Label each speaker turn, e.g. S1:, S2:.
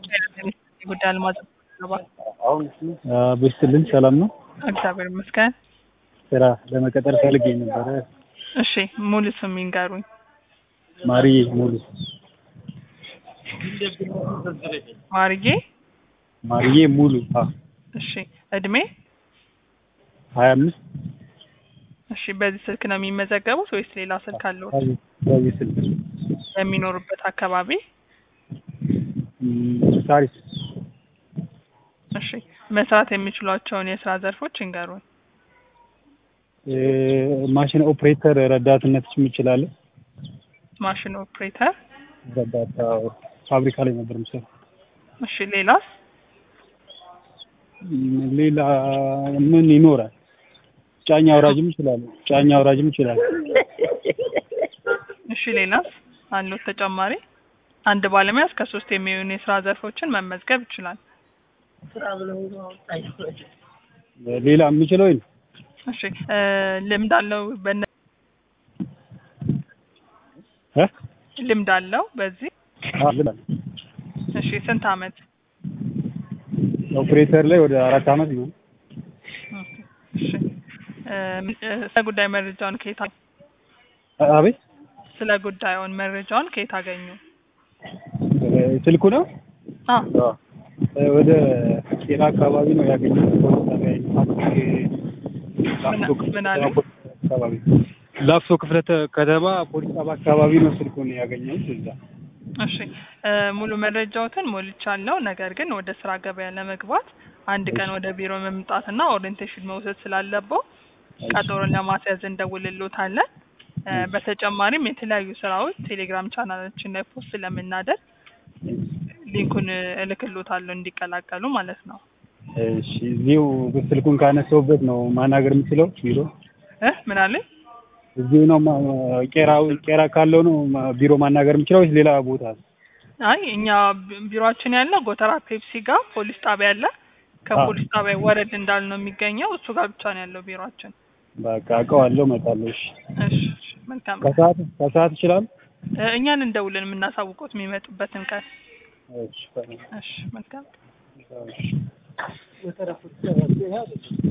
S1: ጉዳይ አልማዝ
S2: ቤስትልን ሰላም ነው።
S1: እግዚአብሔር ይመስገን።
S2: ስራ ለመቀጠር ፈልጌ ነበረ።
S1: እሺ ሙሉ ስም ይንገሩኝ።
S2: ማርዬ ሙሉ
S1: ማርዬ።
S2: ማርዬ ሙሉ አ
S1: እሺ እድሜ?
S2: ሀያ አምስት
S1: እሺ በዚህ ስልክ ነው የሚመዘገቡት ወይስ ሌላ ስልክ አለዎት?
S2: በዚህ ስልክ
S1: የሚኖሩበት አካባቢ?
S2: ም፣ ሳሪስ
S1: እሺ መስራት የሚችሏቸውን የስራ ዘርፎች ይንገሩኝ።
S2: እ፣ ማሽን ኦፕሬተር ረዳትነት ይችላል።
S1: ማሽን ኦፕሬተር።
S2: ረዳት አዎ፣ ፋብሪካ ላይ ነበር የምሰራው።
S1: እሺ ሌላስ?
S2: ም፣ ሌላ ምን ይኖራል? ጫኝ አውራጅም ይችላል። ጫኝ አውራጅም ይችላል።
S1: እሺ ሌላስ አሉት ተጨማሪ? አንድ ባለሙያ እስከ ሶስት የሚሆኑ የስራ ዘርፎችን መመዝገብ ይችላል።
S2: ሌላ የምችለው ይሄ ነው።
S1: እሺ እ፣ ልምድ አለው በነ
S2: እ?
S1: ልምድ አለው በዚህ?
S2: አዎ፣ ልምድ አለ።
S1: እሺ ስንት አመት?
S2: ኦፕሬተር ላይ ወደ አራት አመት ነው።
S1: እሺ እ፣ እ፣ ስለ ጉዳይ መረጃውን ከየት አ-
S2: አቤት
S1: ስለ ጉዳዩን መረጃውን ከየት አገኙ?
S2: እ፣ ስልኩ ነው
S1: አ
S2: እ፣ ወደ ቄራ አካባቢ ነው ያገኘሁት። ላፍቶ ክፍለ
S1: ምን አለ?
S2: አካባቢ ላፍቶ ክፍለ ተ- ከተማ ፖሊስ ጣቢያ አካባቢ ነው ስልኩን ያገኘሁት እዛ።
S1: እሺ እ፣ ሙሉ መረጃዎትን ሞልቻለሁ። ነገር ግን ወደ ስራ ገበያ ለመግባት አንድ ቀን ወደ ቢሮ መምጣትና ኦሪየንቴሽን መውሰድ ስላለበው ቀጠሮን ለማስያዝ እንደውልሎታለን። እ፣ በተጨማሪም የተለያዩ ስራዎች ቴሌግራም ቻናላችን ላይ ፖስት ስለምናደርግ ሊንኩን እልክሎታለሁ እንዲቀላቀሉ ማለት ነው።
S2: እሺ እዚሁ ስልኩን ካነሳሁበት ነው ማናገር የምችለው ቢሮ
S1: እ ምን አለኝ?
S2: እዚሁ ነው ማ- ቄራ ቄራ ካለው ነው ማ- ቢሮ ማናገር የምችለው ወይስ ሌላ ቦታ?
S1: አይ እኛ ቢ- ቢሮአችን ያለው ጎተራ ፔፕሲ ጋር ፖሊስ ጣቢያ አለ። ከፖሊስ ጣቢያ ወረድ እንዳል ነው የሚገኘው። እሱ ጋር ብቻ ነው ያለው ቢሮአችን።
S2: በቃ አውቀዋለሁ፣ እመጣለሁ። እሺ
S1: እሺ እሺ፣ መልካም
S2: ከሰዓት ከሰዓት ይችላል?
S1: እ፣ እኛን እንደውልን የምናሳውቁት የሚመጡበትን ቀን።
S2: እሺ
S1: እሺ መልካም
S2: እሺ